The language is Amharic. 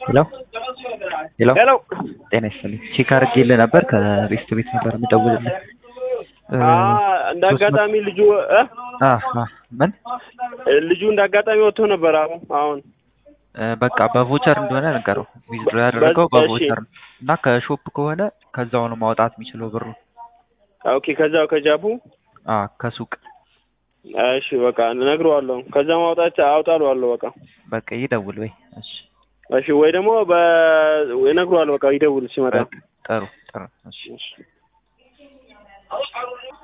ሄሎ ሄሎ ሄሎ ጤና ይስጥልኝ ቼክ አድርጌልህ ነበር ከቤስት ቤት ነበር የምደውልልህ እ እንደ አጋጣሚ ልጁ እ አ አ ምን ልጁ እንደ አጋጣሚ ወጥቶ ነበር። አሁን አሁን እ በቃ በቮቸር እንደሆነ ነገረው ዊዝድሮ ያደረገው በ- እሺ። በቮቸር ነው እና ከሾፕ ከሆነ ከዛው ነው ማውጣት የሚችለው ብሩ ኦኬ፣ ከዛው ከጃፑ አ ከሱቅ እሺ፣ በቃ እነግረዋለሁ። ከዛ ማውጣት አውጣለዋለሁ። በቃ በቃ ይደውል ወይ እሺ እሺ፣ ወይ ደግሞ በ እነግረዋለሁ። በቃ ይደውል ሲመጣ። በቃ ጥሩ ጥሩ እሺ እሺ